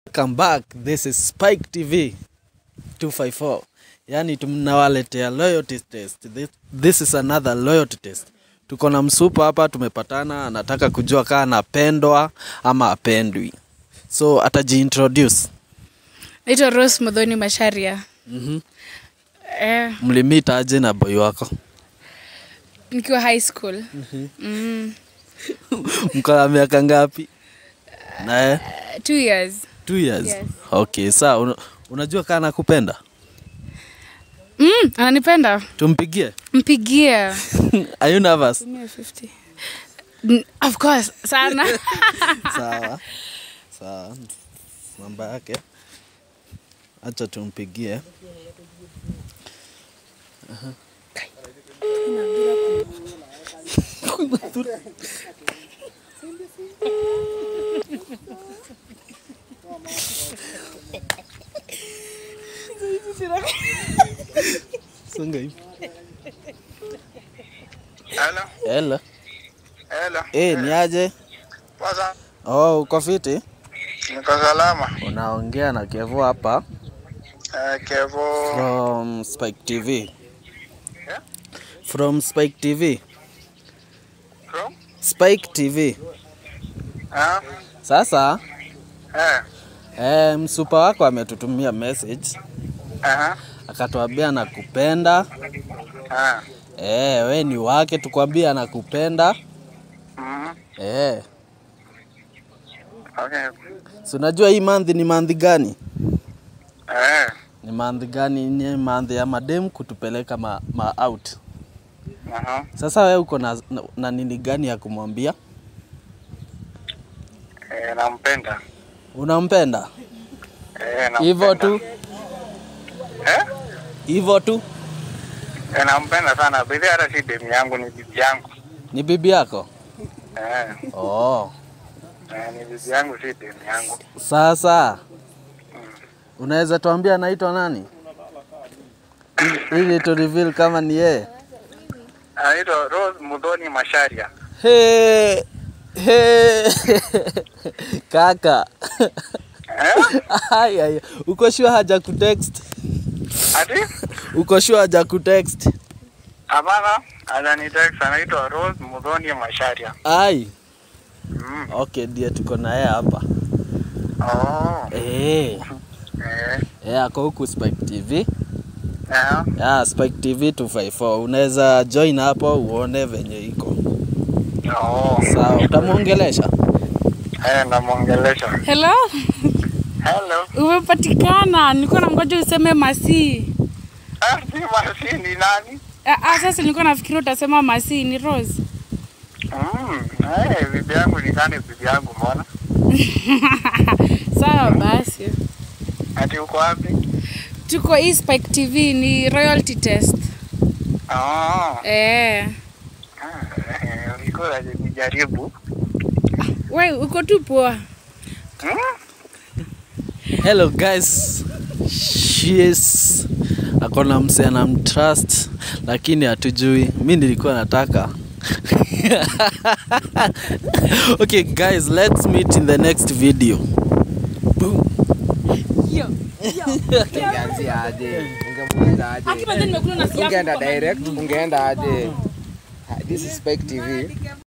Welcome back. This is Spike TV 254. Yaani tunawaletea loyalty test. This, this is another loyalty test. Tuko na msupa hapa tumepatana, anataka kujua kaa anapendwa ama apendwi. So atajiintroduce. Naitwa Rose Modhoni Masharia. Mhm. Eh, Mlimit aje na boy wako? nikiwa high school. Mm. Mko na miaka ngapi? Naye Uh, two years. two years. Yes. Okay, sawa. Una, unajua kaa nakupenda? Mm, ananipenda. Tumpigie. Mpigie. Are you nervous? Tumia 50. N- Of course, sana. Sawa sawa, namba yake acha tumpigie. Aha. Songa hivi. Hello. Hello. Hello. Eh, ni aje? Kwanza Oh, uko fiti? niko salama. Unaongea na Kevo hapa Eh, Kevo. from Spike TV. Yeah? From Spike TV. From? Spike TV. Ah, Sasa eh. eh, msupa wako ametutumia message Aha. akatuambia anakupenda. Ah. Eh, we ni wake, tukwambia anakupenda. Mhm. Eh, Okay. si unajua hii mandhi ni mandhi gani? Eh. Ni mandhi gani? Ni mandhi ya madem kutupeleka ma, ma out. Aha. Sasa we uko na, na, na nini gani ya kumwambia? Eh, nampenda. Unampenda Eh, nampenda. hivyo tu, Eh? hivyo tu? Eh, nampenda sana. Bibi hata si demu yangu ni bibi yangu. Ni bibi yako? Eh. Oh. Eh, ni bibi yangu si demu yangu. Sasa unaweza tuambia anaitwa nani Ili- ili tu reveal kama ni yeye? Anaitwa Rose Mudhoni Masharia. He, he. Kaka Eh? Ai, ai. uko sure haja kutext? Ati? Uko sure haja kutext? Hapana, ananitext anaitwa Rose Mudhoni Masharia. Ai, Mm. okay ndiye tuko naye hapa Oh. eh. Eh. Eh, ako huku Spike TV. Eh. Yeah, Spike TV 254. Unaweza join hapo uone venye iko. Oh. Sawa, utamwongelesha? Eh, namwongelesha. Hello? Hello. Umepatikana. Nilikuwa nangoja useme Masi. Ah, si Masi ni nani? Ah, ah, sasa nilikuwa nafikiri utasema Masi ni Rose. Mm, eh, bibi yangu ni nani bibi yangu mbona? Sawa basi. Ati uko wapi? Tuko hii Spike TV ni royalty test. Oh. Eh. Ah, eh, ulikuwa unajaribu. We, uko tu poa. Hmm? Hello guys. She's akona mse anamtrust lakini hatujui. Mi nilikuwa nataka okay guys, let's meet in the next video. Boom. Ungeanzia aje? Ungemwenda aje? Akipa nimekula na siafu Ungeenda kwa direct, ungeenda aje? This is Spike TV.